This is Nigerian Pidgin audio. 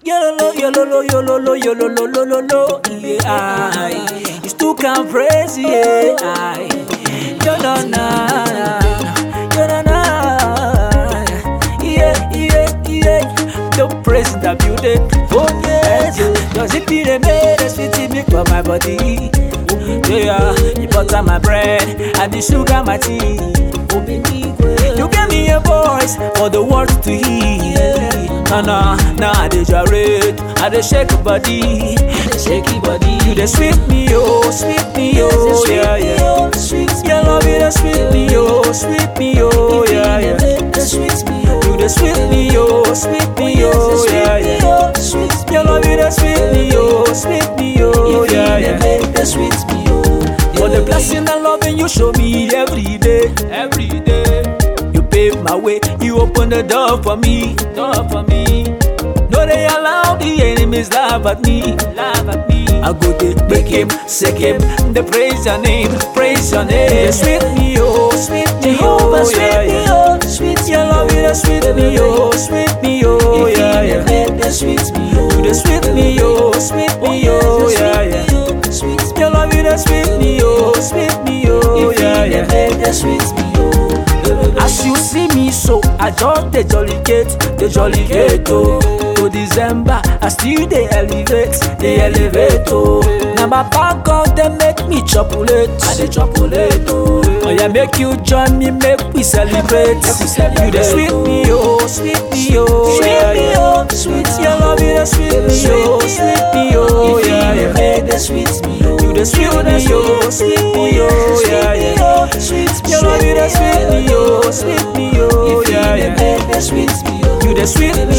Yololo, yololo, yololo, yololo, lololo, yeah, I. It's too can praise, yeah, I. Yolana, yolana, yeah, yeah, yeah. Don't praise the beauty, oh yes. Does it be the made a sweet milk for my body? Yeah, you butter my bread and the sugar my tea. You gave me a voice for the world to hear. Nah, nah, nah, I dey gyrate, I dey shake body, shake body. You dey sweet me, oh, sweet me, oh, yeah, yeah. Your love, you dey sweet me, oh, sweet me, oh, yeah, yeah. You dey sweet me, oh, sweet me, oh, yeah, yeah. Your love, you dey sweet me, oh, sweet me, oh, yeah, yeah. For the blessing and loving you show me every day, every day. You pave my way, you open the door for me, door for me. No, they allow the enemies laugh at me, laugh at me. I go they make him, sick him, they praise your name, praise your name. They sweet me, oh, sweet me, oh, yeah, yeah. Your love, you the sweet me, oh, sweet me, oh, yeah, yeah. You the sweet me, oh, sweet me, oh, yeah, yeah. Your love, you the sweet me, oh, sweet me, oh, yeah, yeah. As you see me so, I just the jolly gate, the jolly gate, oh. To December, I still they elevate, they elevate, oh. Now my back of them make me chocolate, I dey chocolate, oh. Oh yeah, make you join me, make we celebrate. You the sweet me, oh, sweet me, oh, yeah, yeah. Sweet, your love, you the sweet me, oh, sweet me, oh, yeah, yeah. You the sweet me, oh, sweet me, oh, yeah, yeah. Your love, you the sweet me, oh, sweet me, oh, yeah, yeah. You the sweet me,